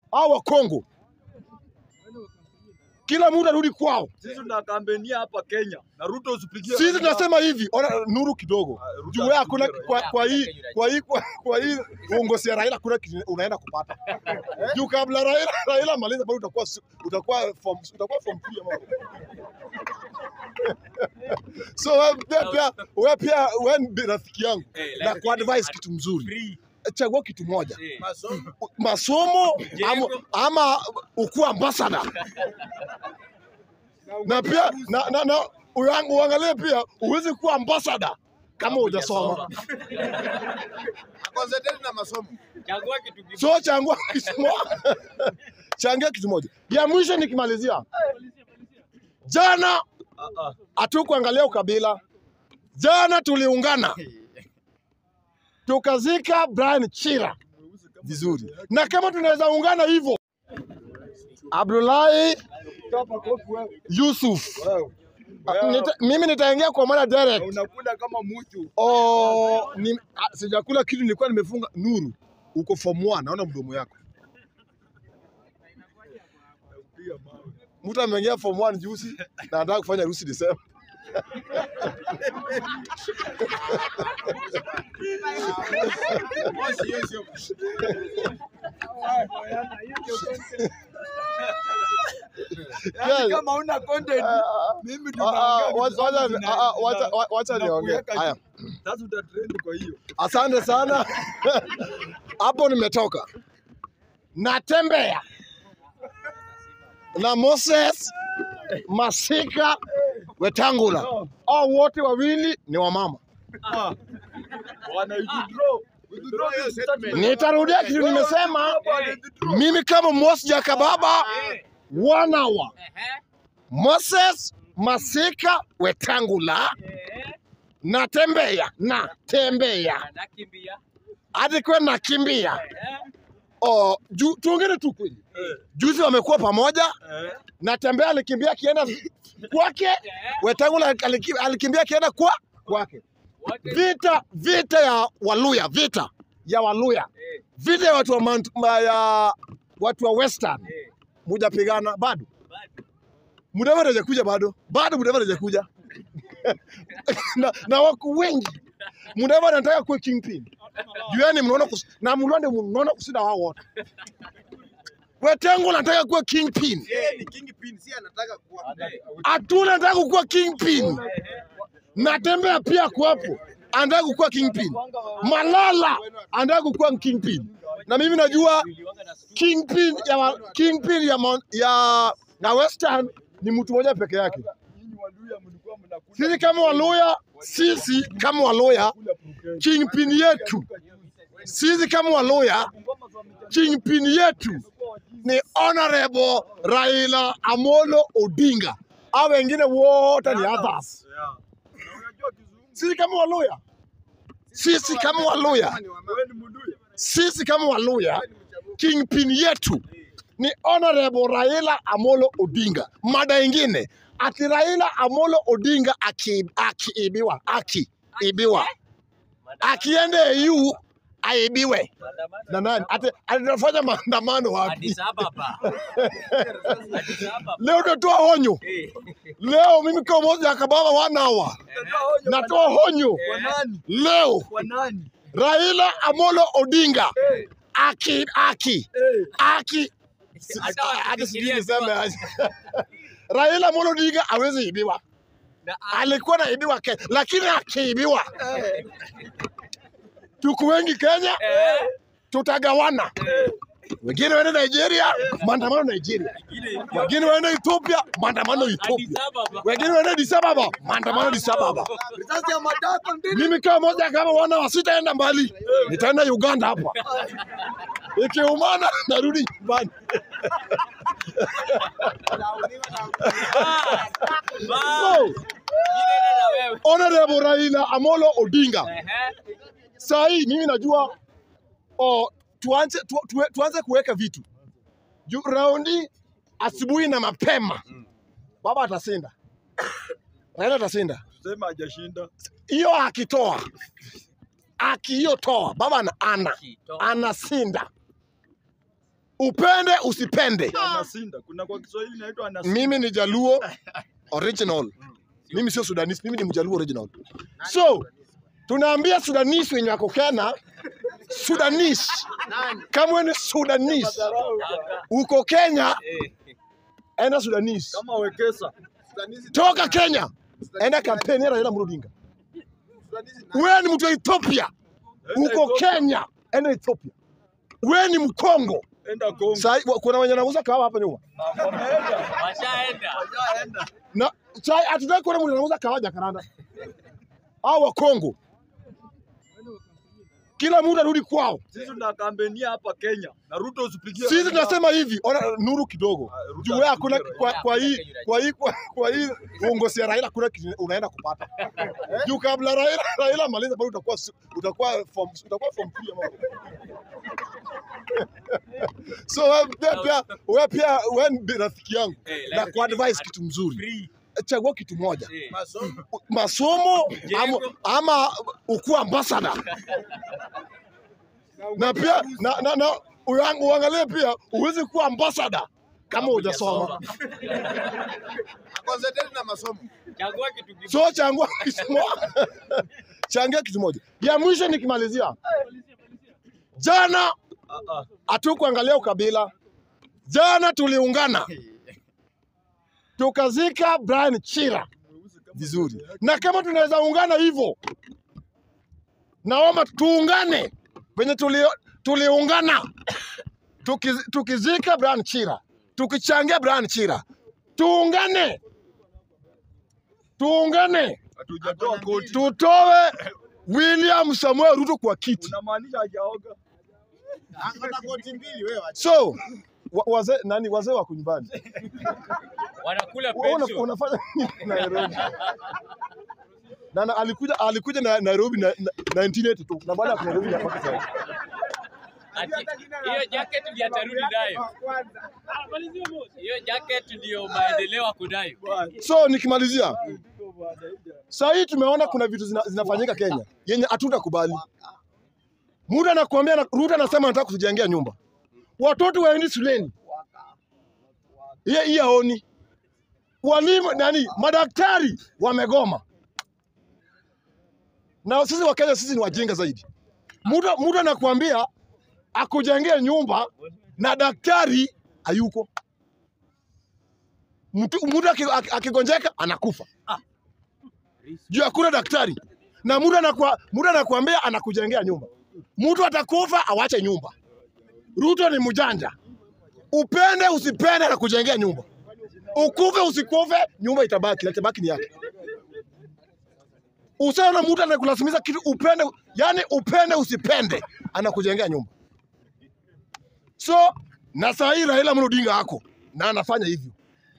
au wa Kongo, kila mtu arudi kwao. Sisi tunakambenia hapa Kenya na Ruto usipigie. Sisi Raila. tunasema hivi, ona nuru kidogo Ah, Ruto juu wewe hakuna asipigie kwa, Raila. kwa hii kwa hii kwa, kwa hii uongozi ya Raila hakuna kitu unaenda kupata juu kabla Raila Raila maliza bado utakuwa su- utakuwa form utakuwa form 3 ama so wewe pia pia wewe pia wewe ni rafiki yangu na kwa advice kitu mzuri chagua kitu moja masomo ama, ama ukuwa ambassador na pia na, na, na uang- uangalie pia uwezi kuwa ambassador kama hujasoma. Concentrate na masomo. Chagua kitu kimoja. So changua kitu moja, changia kitu moja. Ya mwisho nikimalizia, jana Ah, ah. hatukuangalia ukabila. Jana tuliungana tukazika Brian Chira vizuri, na kama tunaweza ungana hivyo, Abdullahi Yusuf, nita, mimi nitaingia kwa mara Na direct. unakula kama mchu. Oh, ni, ah, sijakula kitu, nilikuwa nimefunga. Nuru, uko form 1, naona mdomo yako. Piga mawe. Mtu ameingia form 1 juzi na anataka kufanya harusi Desemba. Moshi hiyo sio. Yaani Yes. kama una content mimi Ah, ah, tunaongea vitu wacha- zangu zina- ah, ah, wacha- zina- wa- wacha zina niongee. kuweka Haya. juu. Sasa utatrend kwa hiyo. Asante sana. Hapo nimetoka. Natembea na Moses Masika Wetangula. Hao wote wawili ni wamama. Ah. Wana withdraw. Withdraw hiyo statement. Nitarudia kitu nimesema. Mimi kama Moses Jakababa wanawa Moses Masika Wetangula natembea natembea Anakimbia. hadi kwa nakimbia. Eh, Oh, ju, tuongere tu kweli. Eh, Juzi wamekuwa pamoja, eh. natembea alikimbia akienda kwake, Wetangula aliki- alikimbia akienda kwa kwake. wote Vita vita ya Waluya, vita ya Waluya, eh, vita ya watu wa, Mount, ma- ya watu wa Western eh, mujapigana bado. bado. Mudavadi hajakuja bado, bado Mudavadi hajakuja na, na wako wengi. Mudavadi anataka kuwa kingpin. Jueni mnaona kus, na Mulwande mnaona kushinda wao wote. Wetangula anataka kuwa kingpin. Yeye ni kingpin, si anataka kuwa. Atuna anataka kuwa kingpin. Natembea pia kuwapo, anataka kukuwa kingpin. Malala anataka kukuwa kingpin, na mimi najua Niliwanga na stu- kingpin ya wa- kingpin ya, Mount- ya na Western ni mtu mmoja peke yake. Nyinyi Waluya mlikuwa mnakula. Sisi kama Waluya, sisi kama Waluya, Kula Pukeni. kingpin yetu, sisi kama Waluya, kingpin yetu ni Honorable Raila Amolo Odinga. Hao wengine wote ni others. Yeah. Na unajua kizungu. Sisi kama Waluya, sisi kama Waluya, Wewe ni Muluya. sisi kama Waluya, kingpin yetu ni Honorable Raila Amolo Odinga. Mada ingine ati Raila Amolo Odinga aki- akiibiwa akiibiwa akienda EU aibiwe Maandamano. na nani? Ati atafanya maandamano wapi? Addis Ababa. Addis Ababa. Leo natoa onyo, Eh, leo mimi kama moja akababa wanawa Unatoa onyo natoa onyo Kwa nani? leo, Kwa nani? Raila Amolo Odinga Eh, aki aki eh. aki hata hadi sijui wakifikiria niseme aje. Raila Amolo Odinga hawezi ibiwa, na- alikuwa naibiwa Kenya, lakini akiibiwa, tuko wengi Kenya, Eh, tutagawana. Wengine waende Nigeria, maandamano Nigeria. ile- Wengine waende Ethiopia, maandamano Addis Ethiopia. Ababa. Wengine waende Addis Ababa, maandamano Addis Ababa. Risasi ya matako ndini. Mimi kama moja kama wana wasitaenda mbali, nitaenda Uganda hapa. Ikiumana narudi nyumbani. Ah, ba- So, Ile na wewe. Honorable Raila Amolo Odinga. Ehe. Saa hii mimi najua oh, tuanze, tu, tu, tuanze kuweka vitu juu raundi asubuhi na mapema baba atashinda, Raila atashinda. Sema hajashinda. Hiyo akitoa akiyotoa baba ana, ana Kito. anashinda. upende usipende. Anasinda. Kuna kwa Kiswahili inaitwa anasinda. Mimi ni Jaluo original, mimi sio Sudanese, mimi ni Mjaluo original. So tunaambia Sudanese wenye wako Kenya, Sudanese kama wewe ni Sudanese uko Kenya, Eh, enda Sudanese. Kama Wekesa. Toka Kenya, enda kampeni ya Raila Amolo Odinga. Wewe ni mtu wa Ethiopia, uko Kenya, enda Ethiopia. Wewe ni Mkongo. Enda Kongo. Sai, kuna wenye wanauza kahawa hapa nyuma Wameenda. washaenda. na sai, hatutaki kuona mtu anauza kahawa Jakaranda au wa Kongo. Kila mtu arudi kwao. Sisi tunakampenia hapa Kenya. Na Ruto usipigie. Sisi Raila. tunasema hivi, ona nuru kidogo. Ah, Ruto Juu wewe hakuna asipigie kwa, kwa hii kwa hii kwa, kwa hii uongozi ya Raila hakuna kitu unaenda kupata. Juu kabla Raila Raila maliza bado utakuwa su- utakuwa form utakuwa form 3 ama. So wewe pia pia wewe pia wewe ni rafiki yangu Eh, na lakini kwa advice at- kitu mzuri. Free. Chagua kitu moja. Eh, Masomo. Masomo ama, Jengo. ama ukuwa ambassador. Na pia na, na, na uang- uangalie pia uwezi kuwa ambassador kama hujasoma. Concentrate na masomo. Chagua kitu kimoja. So changua kitu moja. Changia kitu moja. Ya mwisho nikimalizia. Jana Ah, ah. hatukuangalia ukabila. Jana tuliungana tukazika Brian Chira vizuri, na kama tunaweza ungana hivyo, naomba tuungane venye tuli, tuliungana tuki, tukizika Brian Chira, tukichangia Brian Chira, tuungane tuungane, Hatujatoa koti. tutoe William Samuel Ruto kwa kiti. Unamaanisha hajaoga? Akona koti mbili wewe. acha. So wa- wazee nani, wazee wako nyumbani, Wanakula Wewe una- pension. unafanya nini Nairobi? Na, na alikuja alikuja na Nairobi na, na 1982 na baada ya Nairobi mpaka sasa. Ati, Hiyo jacket ndio atarudi nayo. Hiyo jacket ndio maendeleo ako nayo. So nikimalizia, saa hii tumeona kuna vitu zina, zinafanyika Kenya yenye hatutakubali. Muda anakuambia na, Ruto anasema anataka kutujengea nyumba, watoto waendi shuleni, hiyo hii haoni. Walimu nani, madaktari wamegoma, na sisi wa Kenya sisi ni wajinga zaidi. Muda muda anakuambia akujengea nyumba na daktari hayuko mtu mtu aki- aki- akigonjeka anakufa juu hakuna daktari na mtu anakwa mtu anakuambia anakujengea nyumba mtu atakufa awache nyumba ruto ni mjanja upende usipende anakujengea nyumba ukufe usikufe nyumba itabaki na itabaki ni yake usiona mtu anakulazimisha kitu upende yani upende usipende anakujengea nyumba so na saa hii Raila Amolo Odinga ako na anafanya hivyo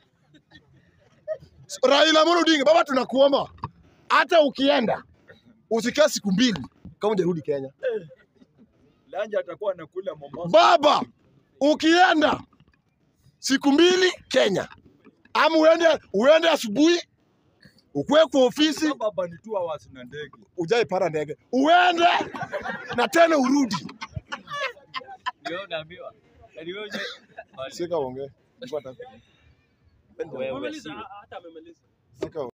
Raila Amolo Odinga, baba, tunakuomba hata ukienda usikae siku mbili kama hujarudi Kenya. Lanja atakuwa anakula Mombasa. Baba, ukienda siku mbili Kenya, ama uende uende asubuhi ukwe kwa ofisi Baba ni two hours na ndege. ujae para ndege uende na tena urudi. Ndio unaambiwa. Yaani wewe uje- Sika ongee. Wewe si Sika